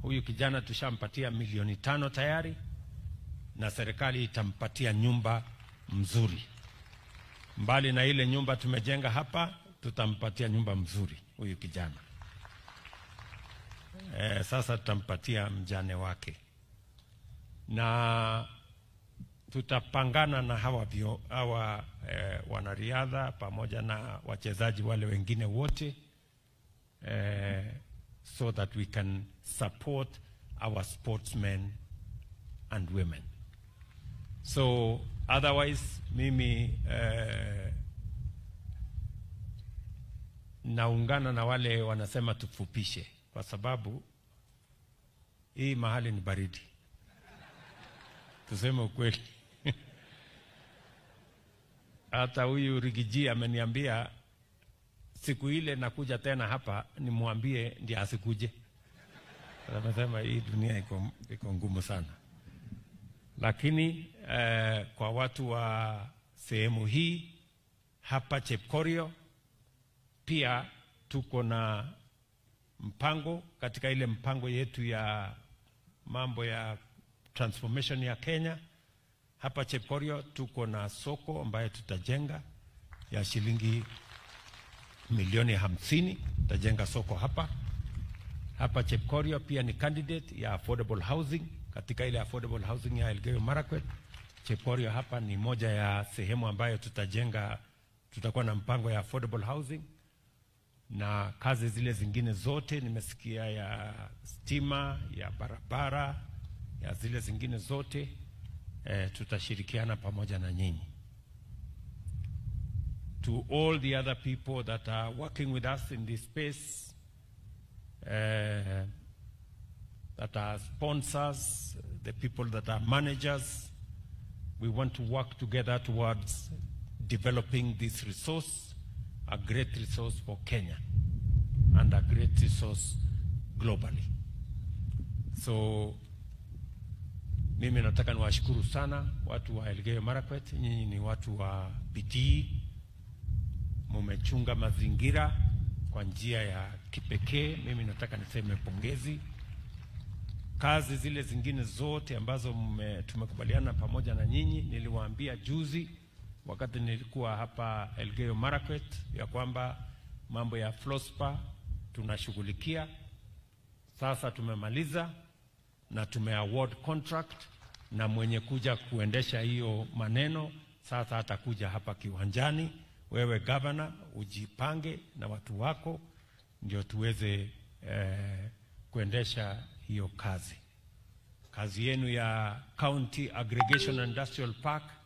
Huyu kijana tushampatia milioni tano tayari, na serikali itampatia nyumba mzuri. Mbali na ile nyumba tumejenga hapa, tutampatia nyumba mzuri huyu kijana. E, sasa tutampatia mjane wake na tutapangana na hawa, vio, hawa eh, wanariadha pamoja na wachezaji wale wengine wote eh, so that we can support our sportsmen and women. So otherwise mimi eh, naungana na wale wanasema tufupishe, kwa sababu hii mahali ni baridi, tuseme ukweli. Hata huyu Rigiji ameniambia siku ile nakuja tena hapa nimwambie ndiye asikuje. Amesema hii dunia iko, iko ngumu sana, lakini eh, kwa watu wa sehemu hii hapa Chepkorio pia tuko na mpango katika ile mpango yetu ya mambo ya transformation ya Kenya. Hapa Chepkorio tuko na soko ambayo tutajenga ya shilingi milioni hamsini. Tutajenga soko hapa hapa Chepkorio. Pia ni candidate ya affordable housing katika ile affordable housing ya Elgeyo Marakwet. Chepkorio hapa ni moja ya sehemu ambayo tutajenga, tutakuwa na mpango ya affordable housing na kazi zile zingine zote nimesikia, ya stima, ya barabara, ya zile zingine zote eh, tutashirikiana pamoja na nyinyi. To all the other people that are working with us in this space uh, that are sponsors, the people that are managers, we want to work together towards developing this resource, a great resource for Kenya and a great resource globally. So mimi nataka niwashukuru sana watu wa Elgeyo Marakwet. Nyinyi ni watu wa bidii, mumechunga mazingira kwa njia ya kipekee. Mimi nataka niseme pongezi. Kazi zile zingine zote ambazo mme, tumekubaliana pamoja na nyinyi, niliwaambia juzi wakati nilikuwa hapa Elgeyo Marakwet ya kwamba mambo ya Flospa tunashughulikia. Sasa tumemaliza na tumeaward contract na mwenye kuja kuendesha hiyo maneno sasa atakuja hapa kiwanjani. Wewe gavana, ujipange na watu wako ndio tuweze eh, kuendesha hiyo kazi. Kazi yenu ya County Aggregation Industrial Park